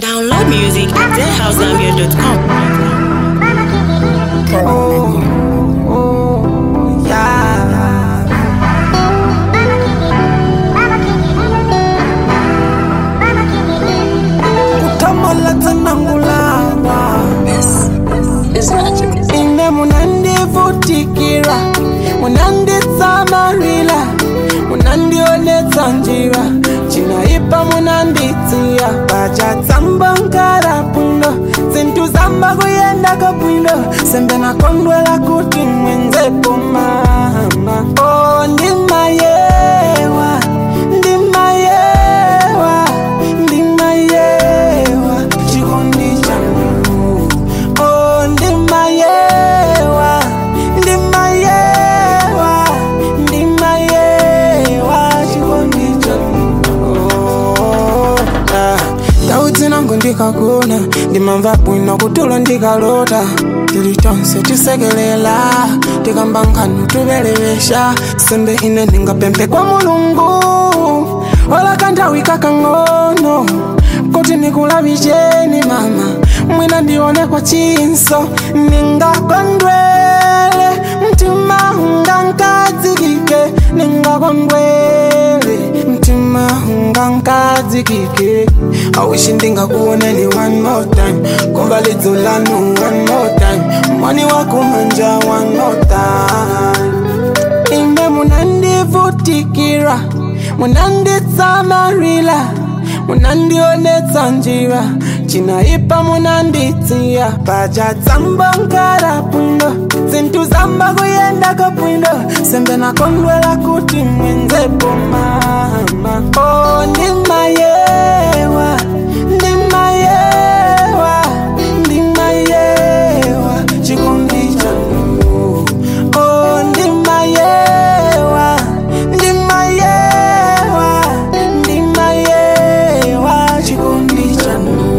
Download music at deadhousegambia.com. Yeah. Kutamala tanangulana ine munandivutikira munanditsamarila munandionetsa njira cinaipa munanditsiya pacatsamba nkara bwino zinthu zamba kuyenda kabwino sembe nakondwela kuti mwenzepo mama oh, ndimayewa ndimayewa ndimayewa chikondi changu oh, ndimayewa ndimayewa ndimayewa chikondi changu oh, ah. Dauti nangu ndikagona ndimamva bwino kutulo ndikalota tili tonse tisekelela tikamba nkhanu tubelewesha sembe ine ndingapemphe kwa mulungu wala kanthawi kakang'ono kuti nikulavicheni mama mwina ndione kwa chinso ningakondwele mtima ungankadzikike ningakondwele mtima ungankadzikike awishi ndingakuoneni one more time komba lidzo lanu one more time mwani wakumanja one more time ine munandivutikira munanditsamarila munandionetsa njira cinaipa munanditsiya pacatsamba nkara bwino zinthu zamba kuyenda kabwino sembe nakondwela kuti mwenzepo mama oh, ndimayewa ndimayewa ndimayewa chikondi chanu oh, ndimayewa ndimayewa ndimayewa chikondi chanu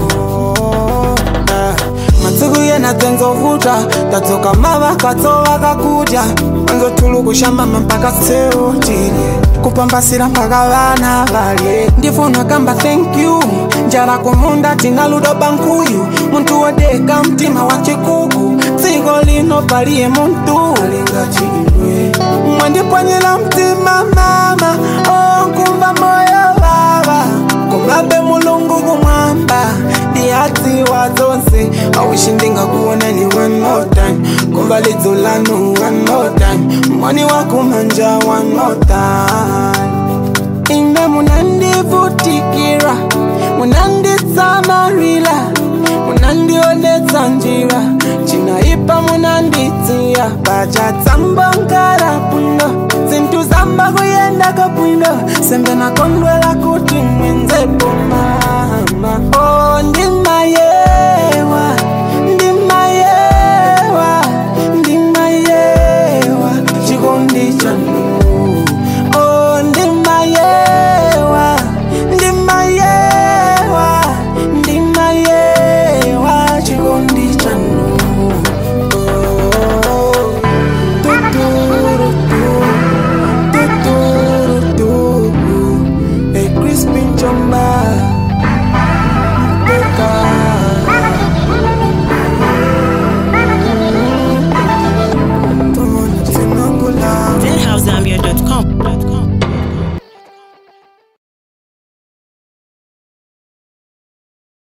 Ah, masiku yena dzenzovuta tadzoka mava katsova kakudya anzotulukushambama mpaka seutile kupambasira mpaka vana valye ndifuna kamba thank you njala kumunda tina ludo bankuyu muntu wodeka mtima wa chikuku dziko lino paliye muntu alingachilwe mwandipwanyira mtima mama onkumva moyo vava kumabe mulungu kumwamba ndiyadziwa dzonse awishi ndingakuonani one more time kumva lidzo lanu one more time mwani wakumanja one more time ine munandivutikira munanditsamarila munandionetsa njira cinaipa munanditsiya pacatsamba nkara bwino zinthu zamba kuyenda kabwino sembe nakondwela kuti mwenzepo mama